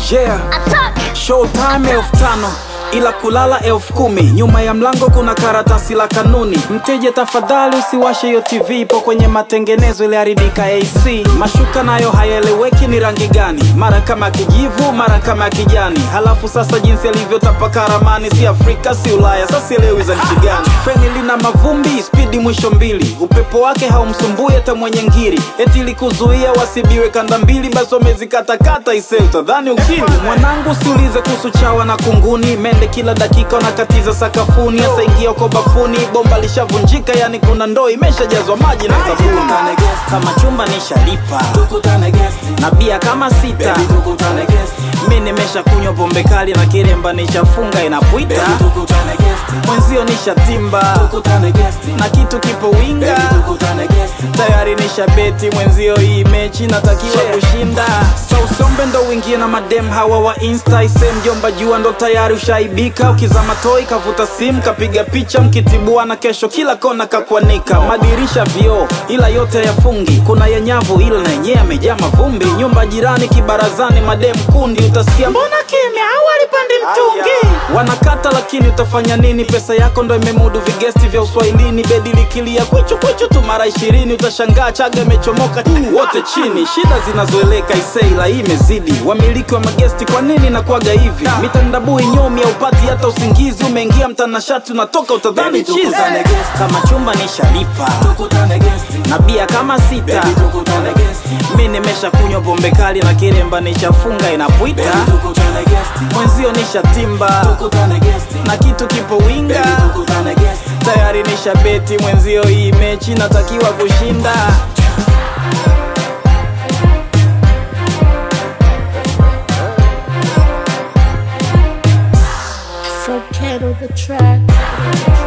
yeah. Showtime elfu tano ila kulala elfu kumi nyuma ya mlango kuna karatasi la kanuni mteja tafadhali usiwashe hiyo tv ipo kwenye matengenezo iliharibika ac mashuka nayo hayaeleweki ni rangi gani mara kama kijivu mara kama kijani halafu sasa jinsi alivyotapaka ramani si afrika si ulaya sasa sielewi za nchi gani feni lina mavumbi spidi mwisho mbili upepo wake haumsumbui hata mwenye ngiri eti likuzuia wasibiwe kanda mbili basi wamezikatakata ise utadhani ukili mwanangu siulize kuhusu chawa na kunguni mende kila dakika wanakatiza sakafuni hasa ingia uko bafuni bomba lishavunjika yani kuna ndoo imeshajazwa maji na sabuni kama chumba nishalipa na bia kama sita mi nimesha kunywa pombe kali na kiremba nishafunga inapwita mwenzio nishatimba na kitu kipo winga tayari nisha beti mwenzio hii mechi natakiwa kushinda so usombe ndo uingie na madem hawa wa insta ise mjomba jua ndo tayari ushaibika ukizama toi kavuta simu kapiga picha mkitibua na kesho kila kona kakwanika madirisha vioo ila yote yafungi kuna yenyavu ila na yenyewe amejaa mavumbi nyumba jirani kibarazani madem kundi utasikia mbona kimya au alipandi mtungi wanakata lakini utafanya nini pesa yako ndo imemudu vigesti vya uswahilini bedi likilia kwichu kwichu tu mara ishirini utashangaa chaga imechomoka wote chini shida zinazoeleka iseila hii imezidi wamiliki wa magesti kwa nini nakuaga hivi mitandabui nyomi haupati hata usingizi umeingia mtanashati unatoka utadhani chizi kama chumba nishalipa na bia kama sita mi nimesha kunywa pombe kali na kiremba nishafunga inapwita mwenzio nishatimba na kitu kipo winga tayari nisha beti mwenzio hii mechi natakiwa kushinda Forget the track.